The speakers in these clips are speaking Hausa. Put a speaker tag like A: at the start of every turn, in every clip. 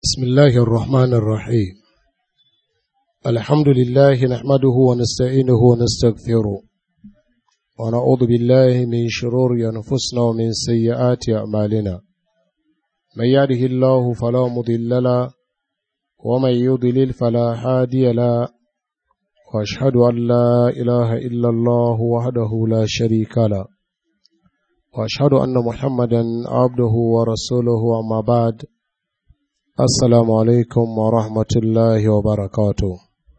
A: بسم الله الرحمن الرحيم الحمد لله نحمده ونستعينه ونستغفره ونعوذ بالله من شرور أنفسنا ومن سيئات أعمالنا من يهده الله فلا مضل له ومن يضلل فلا هادي له وأشهد أن لا إله إلا الله وحده لا شريك له وأشهد أن محمدا عبده ورسوله أما بعد Assalamu alaikum wa rahmatullahi wa barakatu.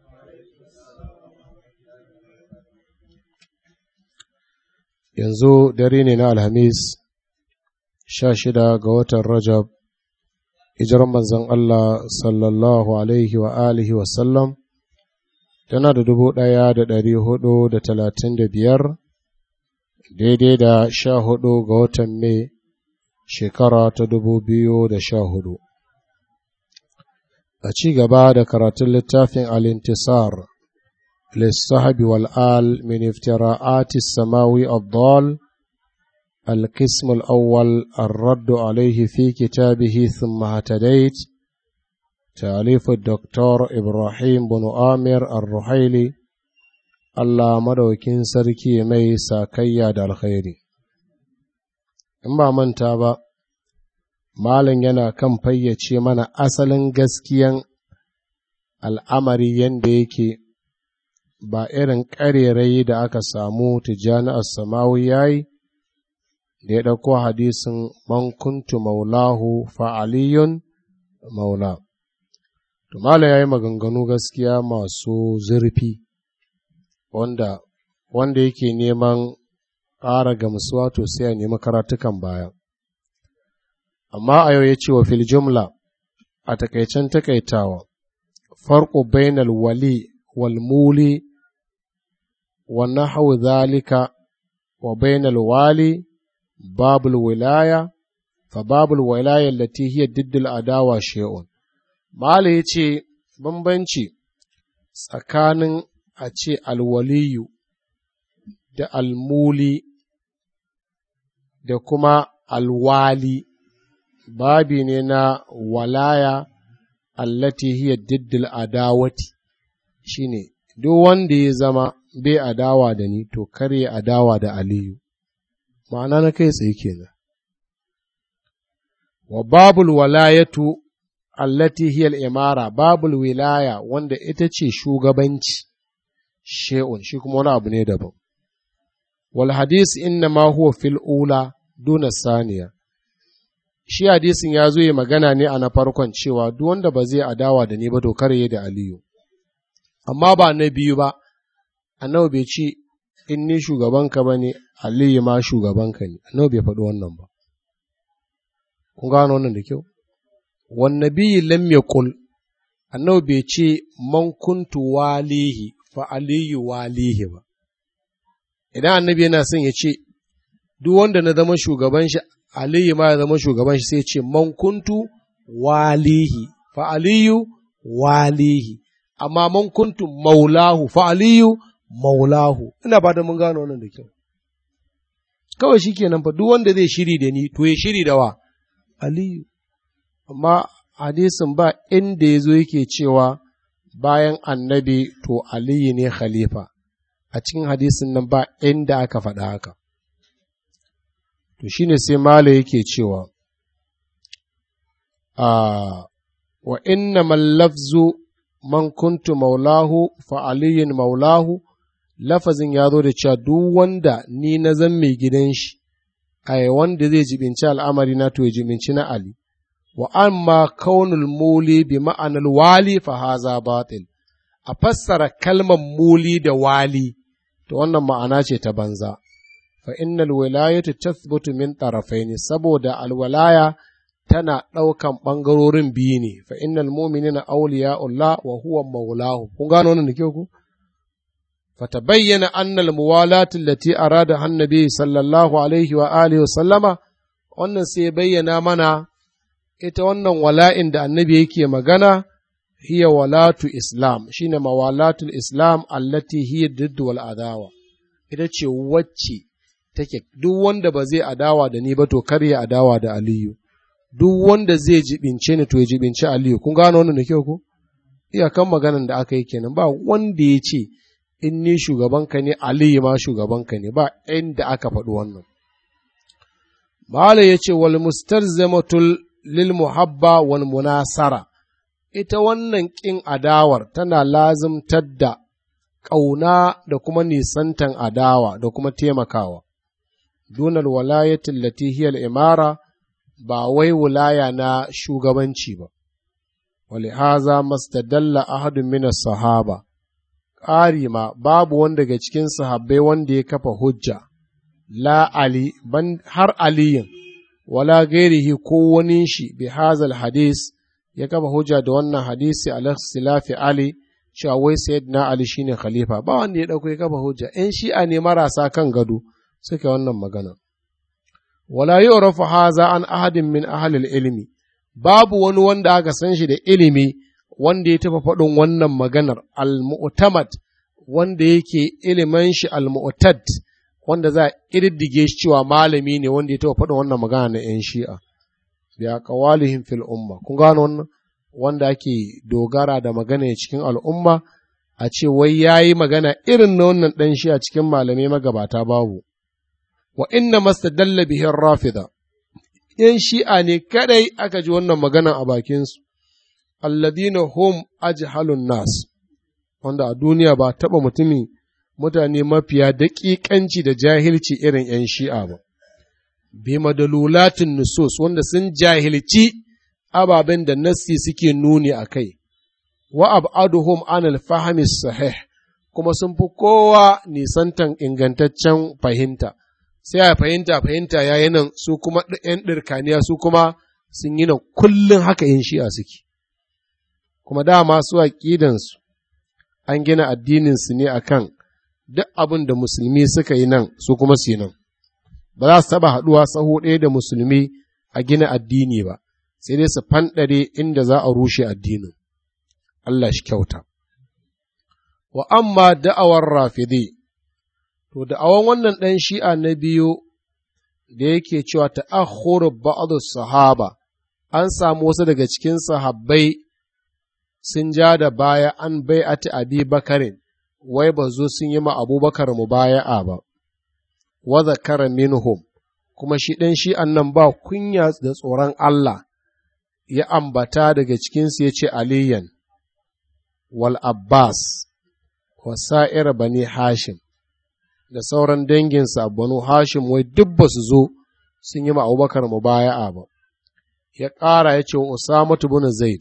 A: Yanzu dare ne na Alhamis, sha shida ga watan Rajab, hijiran manzon Allah sallallahu alaihi wa alihi wa sallam, tana da dubu ɗaya da ɗari hudu da talatin da biyar, daidai da sha hudu ga watan Mai, shekara ta dubu biyu da sha hudu. a ci gaba da karatun littafin al-intisar lissahabi wal'al min iftira'ati samawi abdal القسم الأول الرد عليه في كتابه ثم اهتديت تأليف الدكتور إبراهيم بن آمر الرحيلي الله مدوكين سركي مي ساكيا دا الخير إما من تابا Malam yana kan fayyace mana asalin gaskiyan al'amari yadda yake ba irin ƙarerai da aka samu tijjani samawi ya yi, da ya ɗauko hadisin man kuntu maulahu fa'aliyun maula. To, Malam ya yi maganganu gaskiya masu zurfi, wanda wanda yake neman ƙara gamsuwa to sai ya nemi karatukan baya. amma a yau ya ce wa fil jumla a takaicen takaitawa farko bainal wali wal muli wa nahwu zalika wa bainal wali babul wilaya fa babul wilaya allati hiya diddul adawa shay'un mala yace bambanci tsakanin a ce alwaliyu da almuli da kuma alwali babi ne na walaya allati hiya diddil adawati shine duk wanda ya zama bai adawa da ni to kar ya adawa da aliyu ma'ana na kai tsaye kenan wa babul walayatu allati hiya al-imara babul wilaya wanda ita ce shugabanci she'un shi kuma wani abu ne daban wal hadis inna ma huwa fil ula duna saniya shi hadisin ya zo yi magana ne a na farkon cewa duk wanda ba zai adawa da ni ba to kare da Aliyu amma ba na biyu ba annabi bai ce in ni shugabanka ba ne Aliyu ma shugabanka ne annabi bai faɗi wannan ba kun gano wannan da kyau wan nabiyyi lam yaqul annabi bai ce man kuntu walihi fa aliyu walihi ba idan annabi yana son ya ce duk wanda na zama shugaban shi Aliyu ma ya zama shugaban shi sai ce man kuntu walihi fa aliyu walihi amma man kuntu maulahu fa aliyu maulahu ina ba da mun gano wannan da kyau kawai shikenan fa duk wanda zai shiri da ni to ya shiri da wa aliyu amma hadisin ba inda ya zo yake cewa bayan annabi to aliyu ne khalifa a cikin hadisin nan ba inda aka faɗa haka to shi ne sai Mala yake cewa, wa inna mallafzu man kuntu maulahu fa aliyin maulahu, lafazin ya zo da cewa duk wanda ni na zan mai gidan shi, ai wanda zai jibinci al'amari na to ya jibinci na Ali, wa amma kaunul muli bi ma'anar wali fa haza batil, a fassara kalmar muli da wali, to wannan ma'ana ce ta banza. فإن الولاية تثبت من طرفين سبودا الولاية tana ɗaukan ɓangarorin biyu ne fa innal mu'minina awliya'ullah wa huwa maulahu kun gano wannan da kyau ku fatabayyana anna al muwalati allati arada annabi sallallahu alaihi wa alihi wa sallama wannan sai bayyana mana ita wannan wala'in da annabi yake magana hiya walatu islam shine mawalatul islam allati hiya diddu wal adawa ita ce wacce take duk wanda ba zai adawa da ni ba to kar ya adawa da Aliyu duk wanda zai jibince ni to ya jibince aliyu kun gano wannan da kyau ko iyakan maganan da aka yi kenan ba wanda ya ce in ni shugabanka ne aliyu ma shugabanka ne ba inda aka faɗi wannan Malam ya ce wal mustalzamatul lil muhabba wal munasara ita wannan ƙin adawar tana lazimtar da ƙauna da kuma nisantan adawa da kuma taimakawa. Dunar walayatin latihiyar imara ba wai wulaya na shugabanci ba, wali haza mastadalla ahadun minas sahaba, ƙari ma babu wanda daga cikin sahabbai wanda ya kafa hujja, la Ali, ban har aliyin, wala gairihi ko wani shi bi hazal hadis ya kafa hujja da wannan hadisi ala silafi Ali cewa wai sayyidina Ali shine khalifa ba wanda ya dauko ya kafa hujja in shi'a ne marasa kan gado suke wannan magana wala yu'rafu haza an ahadin min ahli ilmi babu wani wanda aka san shi da ilimi wanda ya tafa faɗin wannan maganar al-mu'tamad wanda yake ilimin shi al-mu'tad wanda za a ƙididdige shi cewa malami ne wanda ya taɓa faɗin wannan magana na 'yan shi'a bi aqwalihim fil umma kun gano wannan wanda ake dogara da magana cikin al'umma a ce wai yayi magana irin na wannan dan shi a cikin malamai magabata babu wa inna mastadalla bihi rafida yan shi'a ne kadai aka ji wannan magana a bakin su alladina hum ajhalun nas wanda a duniya ba taba mutumi mutane mafiya daƙiƙanci da jahilci irin 'yan shi'a ba. bi madalulatin nusus wanda sun jahilci ababen da nassi suke nuni a kai, wa ab'aduhum an alfahami sahih kuma sun fi kowa nisantan ingantaccen fahimta, sai a fahimta fahimta ya yi nan su kuma ‘yan ɗirkaniya su kuma sun yi nan kullum haka yin shi'a suke, kuma dama su aƙidansu an gina addininsu ne akan duk abin da musulmi suka yi nan su kuma su yi nan. ba za su taɓa haɗuwa saho ɗaya da musulmi a gina addini ba, sai dai su fanɗare inda za a rushe addinin. Allah shi kyauta. Wa amma da'awar rafidi, to da'awan wannan ɗan shi'a na biyu da yake cewa ta'akhuru ba'adu sahaba, an samu wasu daga cikin sahabbai sun ja da baya an bai'ati abi bakarin, wai ba zo sun yi ma abubakar mu baya'a ba. wa zakara minhum kuma shi ɗan shi'an nan ba kunya da tsoron Allah ya ambata daga cikinsu ya ce aliyan wal abbas wa sa'ir bani hashim da sauran danginsa banu hashim wai duk ba su zo sun yi ma abubakar mubaya'a ba ya ƙara ya ce wa usamatu bin zaid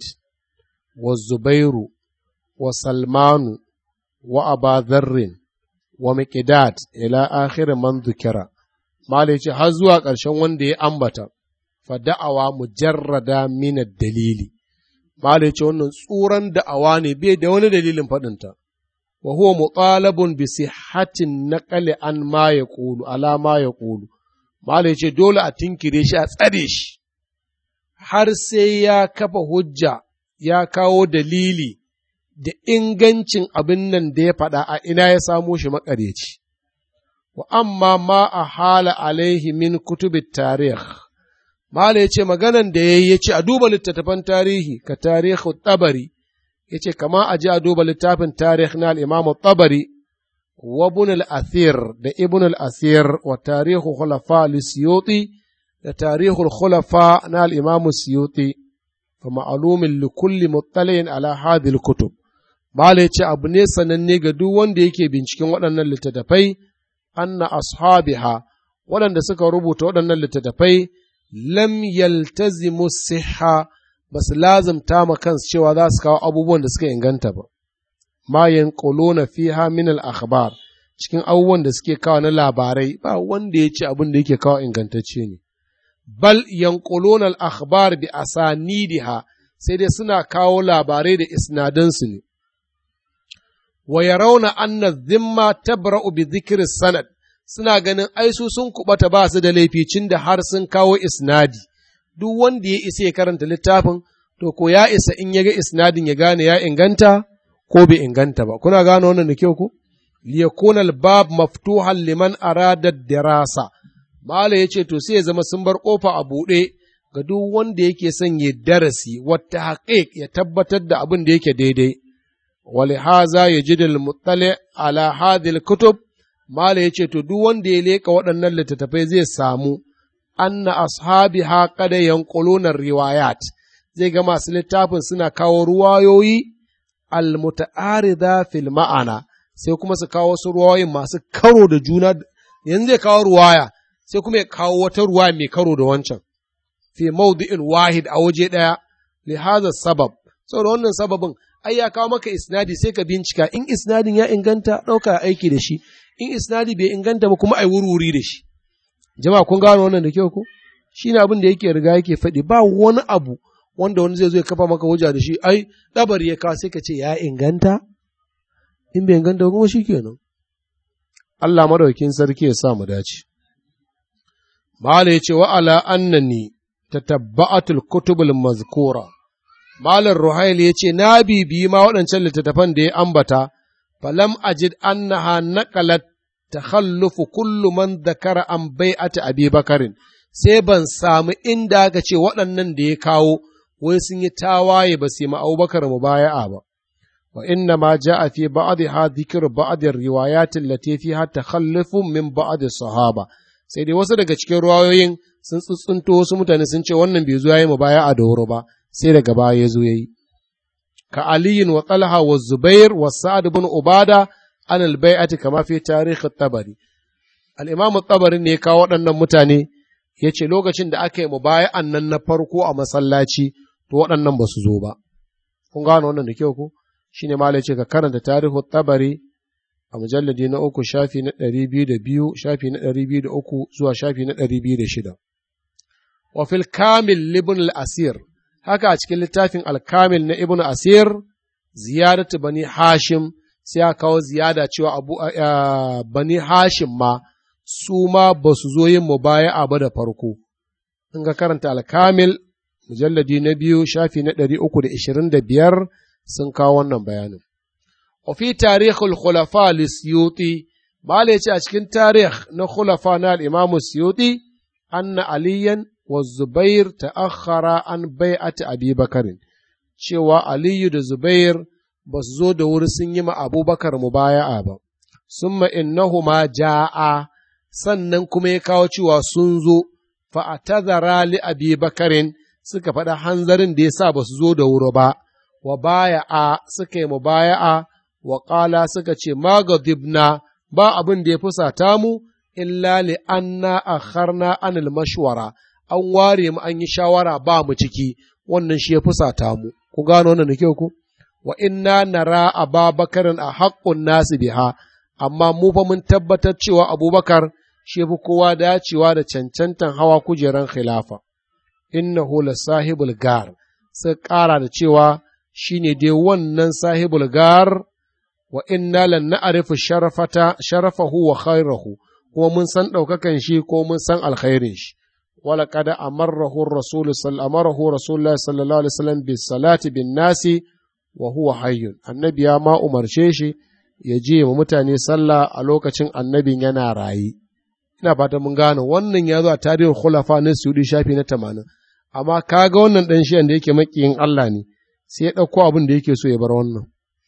A: wa zubairu wa salmanu wa aba dharrin wa miqdad ila akhir man dhukira malai ce har zuwa ƙarshen wanda ya ambata fa da'awa mujarrada min dalili malai ce wannan tsuran da'awa ne bai da wani dalilin faɗinta wa huwa mutalabun bi sihhatin naqali an ma yaqulu ala ma yaqulu malai ce dole a tinkire shi a tsare shi har sai ya kafa hujja ya kawo dalili da ingancin abin nan da ya faɗa a ina ya samo shi maƙaryaci. Wa amma ma a hala alaihi min kutubit tarih. Mala ya ce maganan da ya yi ya ce a duba littattafan tarihi ka tarihu tabari, ya ce kama a ji a duba littafin tarih na al'imamu tabari wa ibn al-athir da ibn al-athir wa tarihu khulafa al-siyuti da tarihul khulafa na al-imamu siyuti fa ma'alumin likulli muttali'in ala hadhihi al-kutub Malai ce abu ne sananne ga duk wanda yake binciken waɗannan littattafai, anna ashabiha waɗanda suka rubuta waɗannan littattafai lam yaltazimu siha ba su lazimta ma kansu cewa za su kawo abubuwan da suka inganta ba. Ma yanquluna fiha min al-akhbar cikin abubuwan da suke kawo na labarai ba wanda ya ce abin da yake kawo ingantacce ne. Bal yanquluna al-akhbar bi asanidiha sai dai suna kawo labarai da isnadansu ne. wa yarawna anna dhimma tabra'u bi dhikri sanad suna ganin ai su sun kubata ba su da laificin da har sun kawo isnadi duk wanda ya isa ya karanta littafin to ko ya isa in ya ga isnadin ya gane ya inganta ko bai inganta ba kuna gane wannan da kyau ko liyakuna al-bab maftuhan liman arada dirasa mala yace to sai ya zama sun bar kofa a buɗe ga duk wanda yake son ya darasi wata haƙiƙ ya tabbatar da abin da yake daidai ولهذا يجد المطلع على هذه الكتب mala yace to duk wanda ya leka waɗannan littattafai zai samu anna ashabiha qad yanquluna riwayat zai ga masu littafin suna kawo ruwayoyi almuta'arida fil ma'ana sai kuma su kawo wasu ruwayoyin masu karo da juna yanzu zai kawo ruwaya sai kuma ya kawo wata ruwaya mai karo da wancan fi mawdi'in wahid a waje ɗaya li hadha sabab saboda wannan sababin ai ya kawo maka isnadi sai ka bincika in isnadin ya inganta ɗauka aiki da shi in isnadi bai inganta ba kuma ai wurwuri da shi jama'a kun gano wannan da kyau ko shine abin da yake riga yake faɗi ba wani abu wanda wani zai zo ya kafa maka hujja da shi ai dabari ya kawo sai ka ce ya inganta in bai inganta kuma shikenan Allah madaukin sarki ya sa mu dace Mala ya ce wa ala annani tatabba'atul kutubul mazkura Malam Ruhail ya ce, Na bibiyi ma waɗancan littattafan da ya ambata, falam ajid annaha naqalat takhallufu kullu man dakara an bai'ati Abi Bakarin, sai ban samu inda aka ce waɗannan da ya kawo, wai sun yi tawaye ba su yi Abubakar mu baya'a ba. Wa inna ma ja'a fi ba'dha dhikru ba'd riwayat allati fiha takhallufu min ba'd sahaba. Sai dai wasu daga cikin ruwayoyin sun tsuntsunto wasu mutane sun ce wannan bai zo yayi mu baya'a da wuri ba. sai daga baya ya zo ya yi. Ka aliyin wa talha wa zubair wa sa'ad bin ubada an albai'ati kama fi tarihi tabari. Al'imamu tabari ne kawo waɗannan mutane ya ce lokacin da aka yi mu baya nan na farko a masallaci to waɗannan ba su zo ba. Kun gano wannan da kyau ko? Shi ne malai ce ka karanta tarihi tabari a mujalladi na uku shafi na ɗari biyu da biyu shafi na ɗari biyu da uku zuwa shafi na ɗari biyu da shida. Wa fil kamil libn al-asir haka a cikin littafin alkamil na ibn asir ziyaratu bani hashim sai ya kawo ziyada cewa abu bani hashim ma su ma ba su zo yin mubaya'a ba da farko in ga karanta alkamil mujalladi na biyu shafi na ɗari uku da ishirin da biyar sun kawo wannan bayanin wa fi tarihul khulafa lisyuti Bala ce a cikin tarih na khulafa na al'imamu Siyuti, anna aliyan والزبير تأخر عن بيعة أبي بكر cewa Aliyu da Zubair ba su zo da wuri sun yi ma Abubakar mubaya'a ba, summa innahuma ja'a sannan kuma ya kawo cewa sun zo fa'atazara li Abi Bakarin suka faɗa hanzarin da ya sa ba su zo da wuri ba, wa baya'a suka yi mubaya'a wa ƙala suka ce magadibna ba abin da ya fusata mu illa li anna akharna anil mashwara an ware mu an yi shawara ba mu ciki wannan shi ya fusata mu ku gano wannan da kyau ku wa inna nara ababakarin a haƙƙun nasu biha amma mu fa mun tabbatar cewa abubakar shi fi kowa dacewa da cancantan hawa kujeran khilafa innahu la sahibul gar sai ƙara da cewa shine dai wannan sahibul gar wa inna lan na'rifu sharafata sharafahu wa khairahu kuma mun san ɗaukakan shi ko mun san alkhairin shi ولقد أمره الرسول صلى أمره رسول الله صلى الله عليه وسلم بالصلاة بالناس وهو حي النبي ما أمر شيشي يجي mutane sallah a lokacin annabin yana rayi ina fata mun gane wannan ya zo a tarihin khulafa na Saudi shafi na tamanin amma kaga wannan dan shi da yake makiyin Allah ne sai ya ɗauko abin da yake so ya bar wannan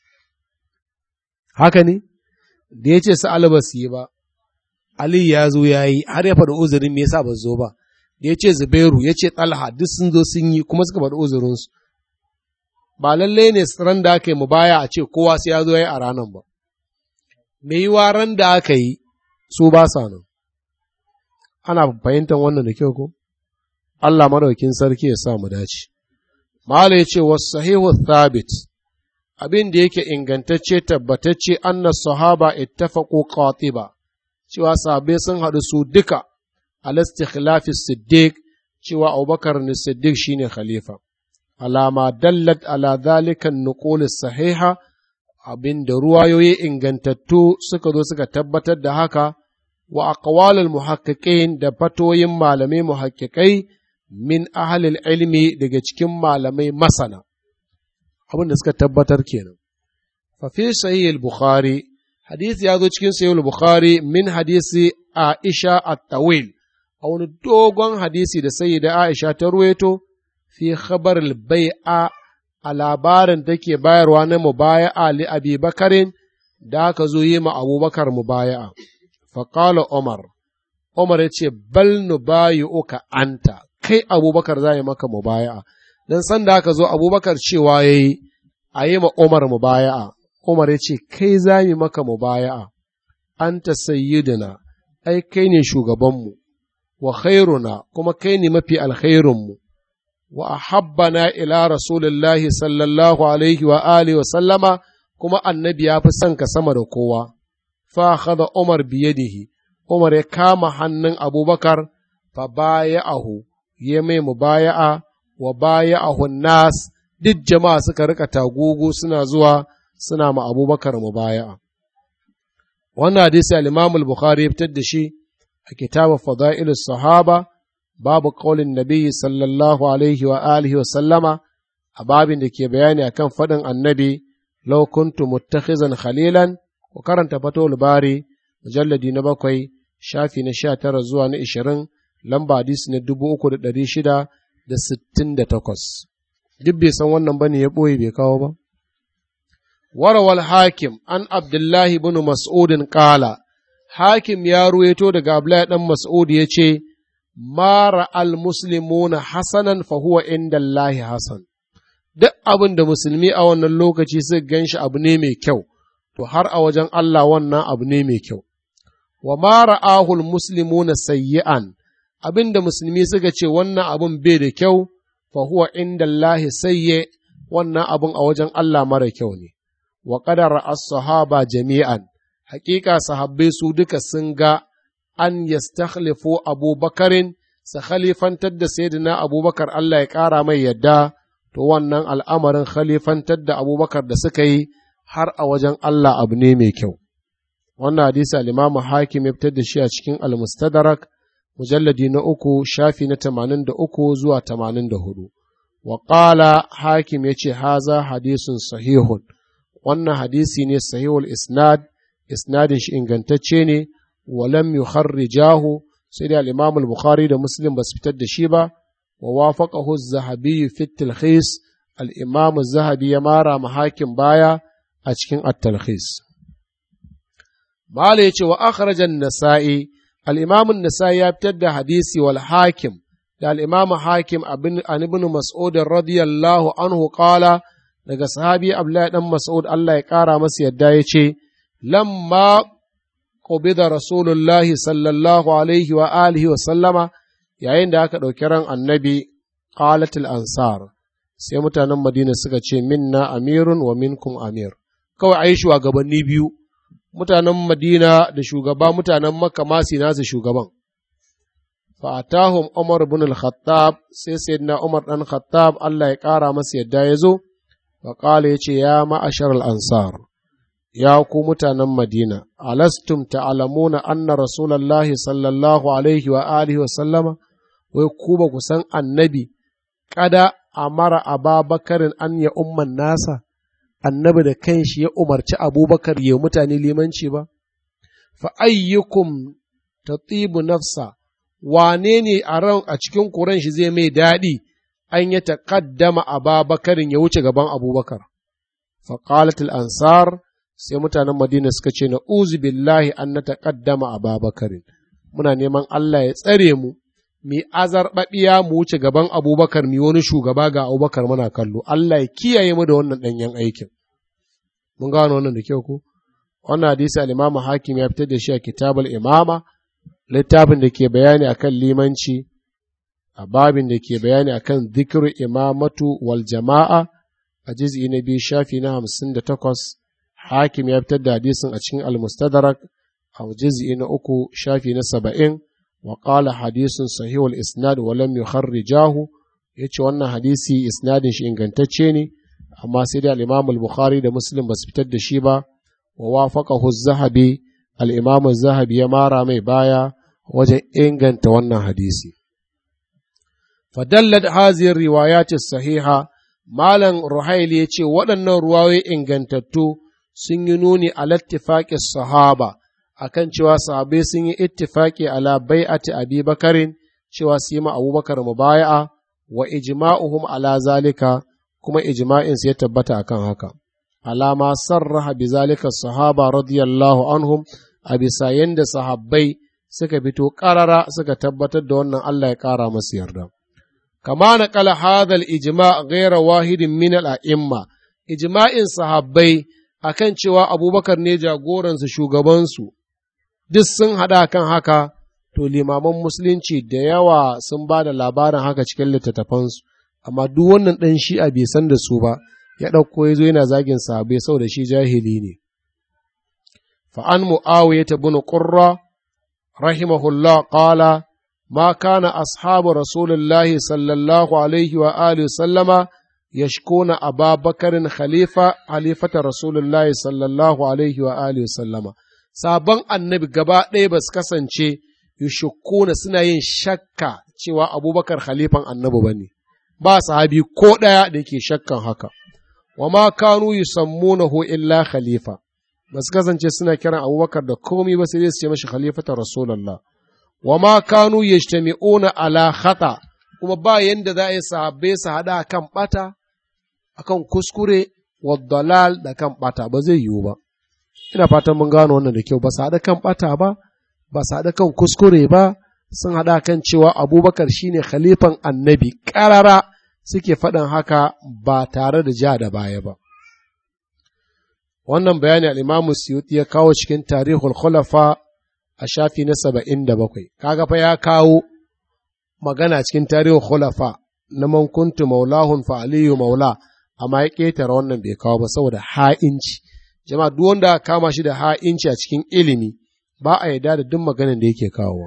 A: haka ne da ya ce su alba su yi ba Ali ya zo ya yi har ya faɗi uzurin me yasa ba zo ba da ya ce Zubairu ya ce Talha duk sun zo sun yi kuma suka faɗi uzurinsu. Ba lallai ne ran da aka yi mu baya a ce kowa sai ya zo ya yi a ranar ba. Me yi ran da aka yi su ba sa nan. Ana fahimtar wannan da kyau ko? Allah madaukin sarki ya sa mu dace. Mala ya ce wasu sahihu thabit abin da yake ingantacce tabbatacce anna sahaba ittafaqu qatiba cewa sahabbai sun haɗu su duka على استخلاف الصديق cewa Abubakar ne Siddiq shine khalifa alama dallat ala zalika nuqul sahiha abin da ruwayoyi ingantattu suka zo suka tabbatar da haka wa aqwalul muhaqqiqin da fatoyin malamai muhaqqiqai min ahlil ilmi daga cikin malamai masana abin da suka tabbatar kenan fa fi sahih al-bukhari hadisi ya zo cikin sahih al-bukhari min hadisi Aisha at-tawil a wani dogon hadisi da sayyida Aisha ta ruwaito fi khabar bai'a a labarin take bayarwa na mubaya'a li Abi Bakarin da aka zo yi ma Abubakar mubaya'a. Faƙala Umar, Umar ya ce, Bal nu bayi uka anta, kai Abubakar za yi maka mubaya'a. Don san da aka zo Abubakar cewa ya yi, a yi ma Umar mubaya'a. Umar ya ce, Kai za yi maka mubaya'a, anta sayyidina, ai kai ne shugabanmu, wa khairuna kuma kai ne mafi alkhairunmu. wa ahabbana ila rasulillahi sallallahu alaihi wa alihi wa sallama kuma annabi ya fi son ka sama da kowa fa akhadha umar biyadihi umar ya kama hannun abubakar fa baya'ahu ya mai mubaya'a wa baya'ahu nas duk jama'a suka rika tagugu suna zuwa suna ma abubakar mubaya'a wannan hadisi al-imam al-bukhari ya fitar da shi a kitabu fada'ilus sahaba babu ƙaulin nabi sallallahu alaihi wa alihi wa sallama a babin da ke bayani akan faɗin annabi law kuntu muttakhizan khalilan ku karanta fatowar bari mujalladi na bakwai shafi na sha tara zuwa na ishirin lamba hadisi na dubu uku da ɗari shida da sittin da takwas duk bai san wannan bane ya ɓoye bai kawo ba warawal hakim an abdullahi bin mas'udin ƙala hakim ya ruweto daga abdullahi ɗan mas'ud ya ce mara al-muslimuna hasanan fa huwa inda Allahi hasan. Duk abin da musulmi a wannan lokaci suka gan shi abu ne mai kyau, to har a wajen Allah wannan abu ne mai kyau. Wa mara ahul muslimuna sayyi'an, abin da musulmi suka ce wannan abin bai da kyau, fa huwa inda Allahi sayye wannan abin a wajen Allah mara kyau ne. Wa qadara as-sahaba jami'an, hakika sahabbai su duka sun ga an yastakhlifu abubakarin su khalifantar da sayyidina abubakar Allah ya ƙara mai yadda to wannan al'amarin khalifantar da abubakar da suka yi har a wajen Allah abu ne mai kyau wannan hadisi al-imamu hakim ya fitar da shi a cikin al-mustadrak mujalladi na uku shafi na tamanin da uku zuwa tamanin da hudu wa qala hakim ya ce haza hadisun sahihun wannan hadisi ne sahihul isnad isnadin shi ingantacce ne ولم يخرجاه سيدي الإمام البخاري ده مسلم بس بتد شيبة ووافقه الذهبي في التلخيص الإمام الذهبي يمارا محاكم بايا أشكين التلخيص ما وأخرج النسائي الإمام النسائي يبتد حديثي والحاكم ده الإمام حاكم عن ابن مسعود رضي الله عنه قال daga sahabi Abdullahi dan Mas'ud Allah ya ƙara masa yadda ya ce, Lamma قبض رسول الله صلى الله عليه وآله وسلم yayin da aka ɗauki ran annabi qalatul ansar sai mutanen madina suka ce minna amirun wa minkum amir kawai ai shugabanni biyu mutanen madina da shugaba mutanen makka ma su nasu shugaban fa atahum umar ibn al-khattab sai sayyidina umar dan khattab Allah ya kara masa yadda ya zo wa qala yace ya ma'ashar al-ansar ya ku mutanen Madina, alastum ta'alamuna anna Rasulallahi sallallahu alaihi wa alihi wa sallama, wai ku ba ku san annabi, kada a mara ababakarin an ya umman nasa, annabi da kanshi ya umarci abubakar ya mutane limanci ba? Fa ayyukum ta nafsa, wane ne a ran a cikin kuran shi zai mai daɗi an ya taƙaddama ababakarin ya wuce gaban abubakar. Fa ansar sai mutanen Madina suka ce na uzu billahi an na taƙaddama a babakarin, muna neman Allah ya tsare mu, mi azarɓaɓiya mu wuce gaban abubakar mi wani shugaba ga abubakar muna kallo, Allah ya kiyaye mu da wannan ɗanyen aikin. Mun gano wannan da kyau ko? Wannan hadisi al-Imam Hakim ya fitar da shi a kitabul Imama, littafin da ke bayani akan limanci, a babin da ke bayani akan zikiru imamatu wal jama'a a jiz'i na biyu shafi na hamsin da takwas hakim ya fitar da hadisin a cikin al-mustadrak a juz'i na uku shafi na saba'in wa qala hadisun sahihul isnad wa lam yukharrijahu yace wannan hadisi isnadin shi ingantacce ne amma sai da al-imam al-bukhari da muslim ba su fitar da shi ba wa wafaqahu az-zahabi al-imam az-zahabi ya mara mai baya wajen inganta wannan hadisi fadallat hadhihi riwayat as-sahiha malam ruhaili yace waɗannan ruwayoyi ingantattu sun yi nuni a lattifaƙin sahaba akan cewa sahabbai sun yi ittifaki ala bai'ati abi bakarin cewa su yi ma abubakar mubaya'a wa ijma'uhum ala zalika kuma ijma'in su ya tabbata akan haka alama sarraha bi zalika sahaba radiyallahu anhum a bisa yanda sahabbai suka fito karara suka tabbatar da wannan Allah ya kara masu yarda kama na kala hadal ijma ghaira wahidin min al-a'imma ijma'in sahabbai akan cewa abubakar ne jagoransu shugabansu duk sun haɗa kan haka to limaman musulunci da yawa sun ba da labarin haka cikin littattafansu amma duk wannan ɗan shi'a bai san da su ba ya ɗauko ya zo yana zagin sahabbai saboda shi jahili ne fa'an mu'awiya ta bin ƙurra rahimahullah ƙala ma kana ashabu rasulullahi sallallahu alaihi wa alihi sallama yashkuna aba bakarin khalifa halifata rasulullahi sallallahu alaihi wa alihi sallama sabon annabi gaba ɗaya ba su kasance yushukuna suna yin shakka cewa abubakar khalifan annabi ba ne ba sahabi ko ɗaya da ke shakkan haka wa ma kanu yusammunahu illa khalifa ba su kasance suna kiran abubakar da komi ba sai dai su ce mashi khalifata rasulullah wa ma kanu yajtami'una ala khata kuma ba yanda za a yi sahabbai su haɗa kan ɓata akan kuskure wa dalal da kan ɓata ba zai yiwu ba ina fatan mun gano wannan da kyau ba su haɗa kan ɓata ba ba su haɗa kan kuskure ba sun haɗa kan cewa abubakar shine khalifan annabi ƙarara suke faɗin haka ba tare da ja da baya ba wannan bayani al'imamu suyuti ya kawo cikin tarihul khulafa a shafi na saba'in da bakwai kaga fa ya kawo magana cikin tarihul khulafa na man kuntu maulahun fa aliyu maula amma ya ƙetare wannan bai kawo ba saboda ha'inci jama'a duk wanda kama shi da ha'inci a cikin ilimi ba a yarda da duk maganin da yake kawo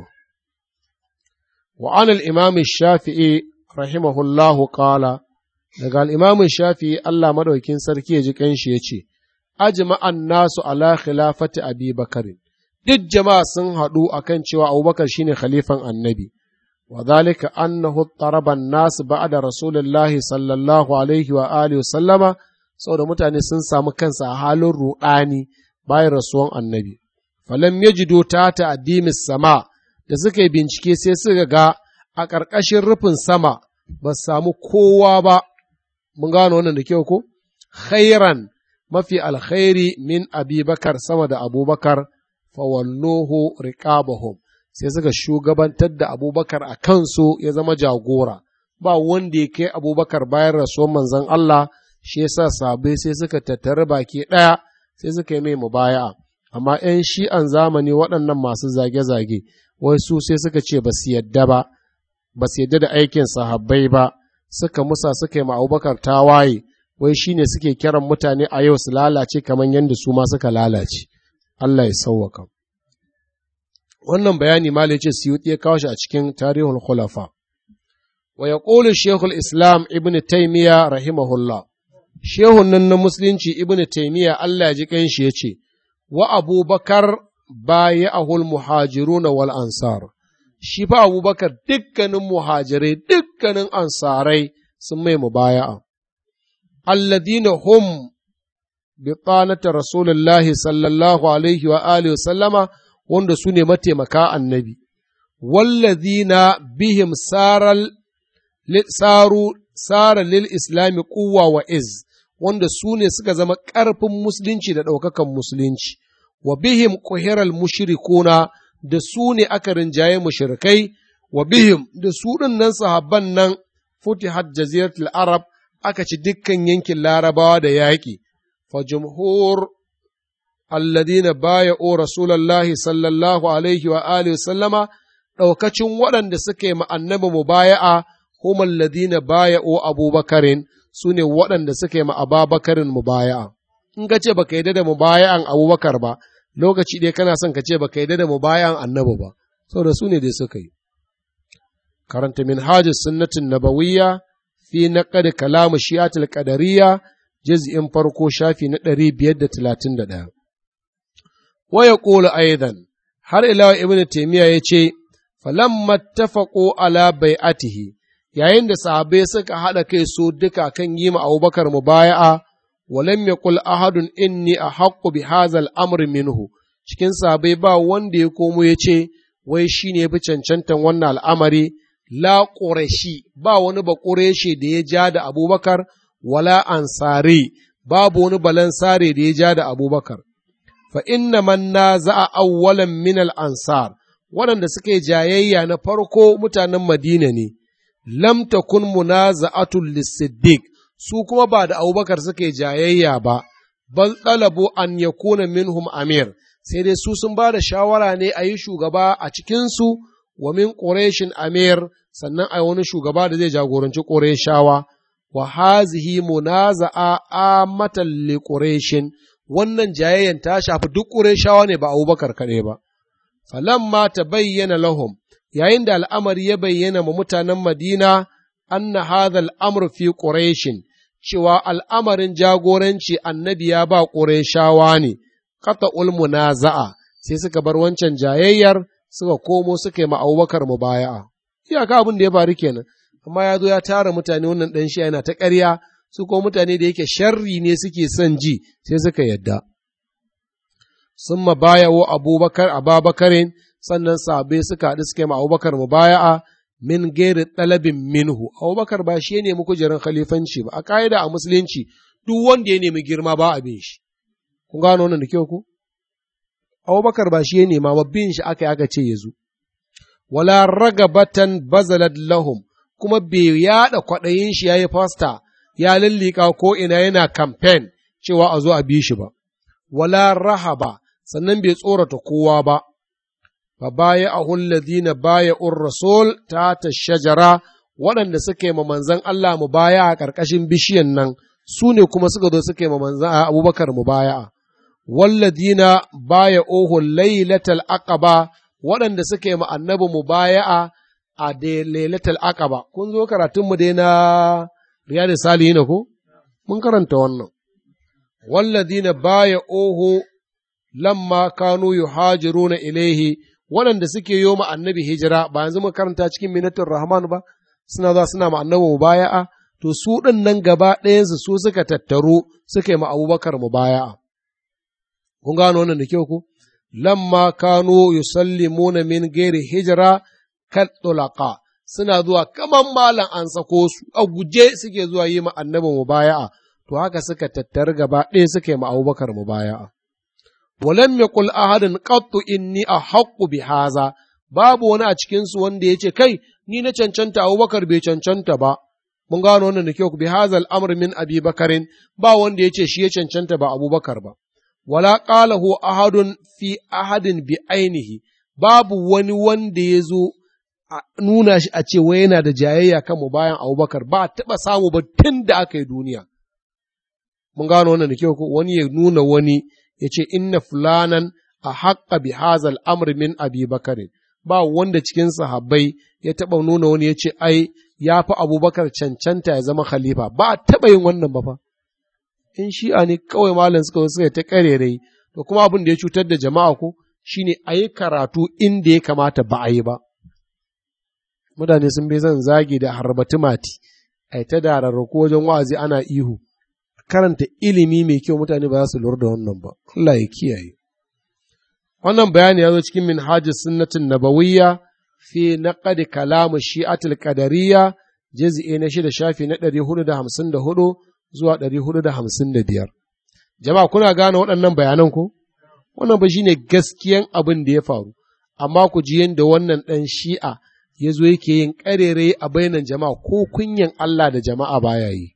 A: wa an al-imam shafi'i rahimahullahu qala daga al-imam shafi'i Allah madaukin sarki ya ji kanshi yace ajma'an nasu ala khilafati abi bakari duk jama'a sun haɗu akan cewa abubakar shine khalifan annabi وذلك أنه اضطرب الناس بعد رسول الله صلى الله عليه وآله وسلم saboda mutane sun samu kansa a halin ruɗani bayan rasuwan annabi falam yajidu ta ta'dimis sama da suka yi bincike sai suka ga a ƙarƙashin rufin sama ba samu kowa ba mun gano wannan da kyau ko khairan mafi alkhairi min abubakar sama da abubakar fawalluhu riqabahum sai suka shugabantar da abubakar a kansu ya zama jagora ba wanda ya kai abubakar bayan rasuwar manzon Allah shi yasa sabai sai suka tattara baki ɗaya sai suka yi mai mubaya'a amma ‘yan shi'an zamani waɗannan masu zage-zage wai su sai suka ce ba su yadda ba ba su yadda da aikin sahabbai ba suka musa suka yi ma abubakar tawaye wai shi ne suke kiran mutane a yau su lalace kamar yadda su ma suka lalace Allah ya sauwaka wannan bayani ma ce siyuti ya kawo shi a cikin tarihul khulafa wa yaqulu shaykhul islam ibn taymiya rahimahullah shehun nan na musulunci ibn taymiya Allah ya ji kanshi yace wa abubakar baya'ahul muhajiruna wal ansar shi fa abubakar dukkanin muhajirai dukkanin ansarai sun mai mubaya'a alladina hum bi tsanata rasulullahi sallallahu alaihi wa alihi wa sallama wanda su ne mataimaka annabi wallazina bihim saral saru sara lil islami quwwa wa iz wanda su ne suka zama ƙarfin musulunci da ɗaukakan musulunci wa bihim kuhiral mushrikuna da su ne aka rinjaye mushrikai wa bihim da su ɗin nan sahabban nan futihat jaziratul arab aka ci dukkan yankin larabawa da yaƙi fa jumhur alladina baya'u rasulullahi sallallahu alaihi wa alihi sallama ɗaukacin waɗanda suka yi annabi mubaya'a hum alladina baya'u abubakarin su ne waɗanda suka yi ma ababakarin mubaya'a in ka ce baka yadda da mubaya'an abubakar ba lokaci ɗaya kana son ka ce baka yadda da mubaya'an annabi ba saboda su ne dai suka yi karanta minhajus sunnatin nabawiyya fi naqd kalam shi'atul qadariyya juz'in farko shafi na 531 wa yaqulu aidan har ila ibnu taymiya yace falamma tafaqu ala bai'atihi yayin da sahabbai suka haɗa kai su duka kan yi ma abubakar mubaya'a walam yaqul ahadun inni ahaqqu bi hadha al-amr minhu cikin sabai ba wanda ya komo ya ce wai shi ne fi cancantan wannan al'amari la ƙureshi ba wani ba ƙureshi da ya ja da abubakar wala ansari babu wani balansare da ya ja da abubakar fa inna man na za'a awwalan min al ansar waɗanda suke jayayya na farko mutanen madina ne lam takun munaza'atul lisiddiq su kuma ba da abubakar suke jayayya ba bal ɗalabu an yakuna minhum amir sai dai su sun ba da shawara ne a yi shugaba a cikinsu wa min ƙureshin amir sannan a wani shugaba da zai jagoranci ƙureshawa wa hazihi munaza'a amatan li ƙureshin wannan jayayyan ta shafi duk ƙureshawa ne ba abubakar kaɗai ba falamma ta bayyana lahum yayin da al'amari ya bayyana ma mutanen madina anna hadha al'amr fi ƙureshin cewa al'amarin jagoranci annabi ya ba ƙureshawa ne kata ulmuna za'a sai suka bar wancan jayayyar suka komo suka yi ma'aubakar mu baya'a. Iyaka abin da ya faru kenan, amma ya zo ya tara mutane wannan ɗan shi yana ta ƙarya, su ko mutane da yake sharri ne suke son ji sai suka yadda. Sun ma baya wa abubakar a babakarin sannan sabai suka haɗu suka yi ma'aubakar mu baya'a min gairi ɗalabin minhu. Abubakar ba shi ya nemi kujerar khalifanci ba, a ƙa'ida a musulunci duk wanda ya nemi girma ba abin shi. kun gano wannan da kyau ku? Abubakar ba shi ya nema ba bin shi aka yi aka ce ya zo. Wala ragabatan bazalat lahum kuma bai yaɗa kwaɗayin shi ya yi fasta ya lallika ko ina yana kamfen cewa a zo a bi shi ba. Wala rahaba sannan bai tsorata kowa ba. Fa baya a hulladina baya ur rasul ta ta shajara waɗanda suka yi ma manzan Allah mu baya a ƙarƙashin bishiyan nan su ne kuma suka zo suka yi ma manzan Abubakar mu baya. walladina baya ohu lailatal aqaba waɗanda suka yi ma annabi mubaya'a a da lailatul aqaba kun zo karatun mu dai na riyadu salihin ko mun karanta wannan walladina baya ohu lamma kanu yuhajiruna ilaihi waɗanda suke yi ma annabi hijira ba yanzu mun karanta cikin minatul rahman ba suna za suna ma annabi mubaya'a to su ɗin nan gaba ɗayansu su suka tattaru suka yi ma abubakar mubaya'a kun gano wannan da kyau ku lamma kanu yusallimuna min gairi hijira kat tulaqa suna zuwa kaman malam an sako su a guje suke zuwa yi ma annabi mubaya'a to haka suka tattar gaba ɗaya suka yi ma Abubakar mubaya'a walam yaqul ahadun qattu inni ahaqqu bi haza babu wani a cikin su wanda yace kai ni na cancanta Abubakar bai cancanta ba mun gano wannan da kyau bi hazal amr min abi bakarin ba wanda yace shi ya cancanta ba Abubakar ba wala qalahu ahadun fi ahadin bi ainihi babu wani wanda ya zo a nuna shi a ce wai yana da jayayya kan mu bayan Abubakar ba a taɓa samu ba tun da aka yi duniya mun gano wannan da kyau ko wani ya nuna wani ya ce inna fulanan a haƙƙa bi hazal amr min abi bakarin ba wanda cikin sahabbai ya taɓa nuna wani ya ce ai ya fi abubakar cancanta ya zama khalifa ba a taɓa yin wannan ba fa in shi'a ne kawai malam suka zo suka ta karerai to kuma abin da ya cutar da jama'a ko shine a yi karatu inda ya kamata ba a yi ba mutane sun bai zan zagi da harbati mati a ta da rarrako wajen wa'azi ana ihu karanta ilimi mai kyau mutane ba za su lura da wannan ba Allah ya kiyaye wannan bayani ya zo cikin minhajis sunnatin nabawiyya fi naqdi kalam shi'atul qadariyya juz'i na shida shafi na 454 zuwa ɗari hudu da hamsin da biyar. Jama'a kuna gane waɗannan bayanan ko? Wannan ba shi ne gaskiyan abin da ya faru, amma ku ji yadda wannan ɗan shi'a ya zo yake yin ƙarere a bainan jama'a ko kunyan Allah da jama'a baya yi.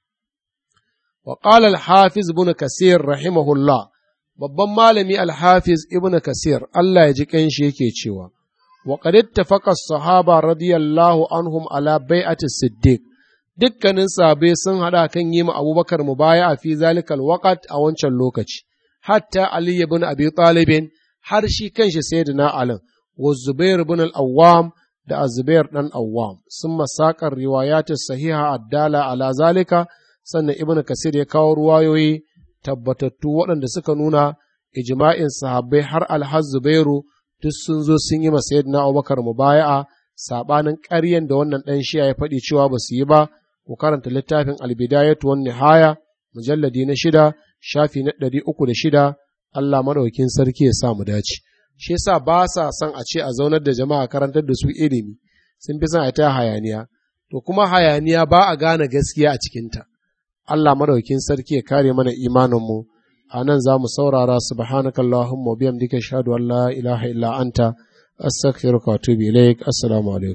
A: Wa ƙala al-Hafiz ibn Kasir rahimahullah, babban malami al-Hafiz ibn Kasir Allah ya ji ƙanshi yake cewa, wa qad ittafaqa as-sahaba radiyallahu anhum ala bai'ati siddiq dukkanin sabe sun haɗa kan yi ma abubakar mu baya a fi zalikal waƙat a wancan lokaci, hatta Ali ibn Abi Talibin har shi kanshi sayyidina Ali wa Zubair ibn al-Awwam da Azubair dan Awwam sun masakar riwayat sahiha addala ala zalika sannan Ibn Kasir ya kawo ruwayoyi tabbatattu waɗanda suka nuna ijma'in sahabbai har alhaz Zubairu duk sun zo sun yi ma sayyidina Abubakar mubaya'a sabanin ƙaryen da wannan ɗan shiya ya faɗi cewa ba su yi ba ku karanta littafin albidayatu wan nihaya mujalladi na shida shafi na ɗari uku da shida Allah maɗaukin sarki ya sa mu dace shi yasa ba sa son a ce a zaunar da jama'a karantar da su ilimi sun fi son a ta hayaniya to kuma hayaniya ba a gane gaskiya a cikinta Allah maɗaukin sarki ya kare mana imaninmu a nan za mu saurara subhanakallahumma wa bihamdika ashhadu an la ilaha illa anta astaghfiruka wa atubu ilaik assalamu alaikum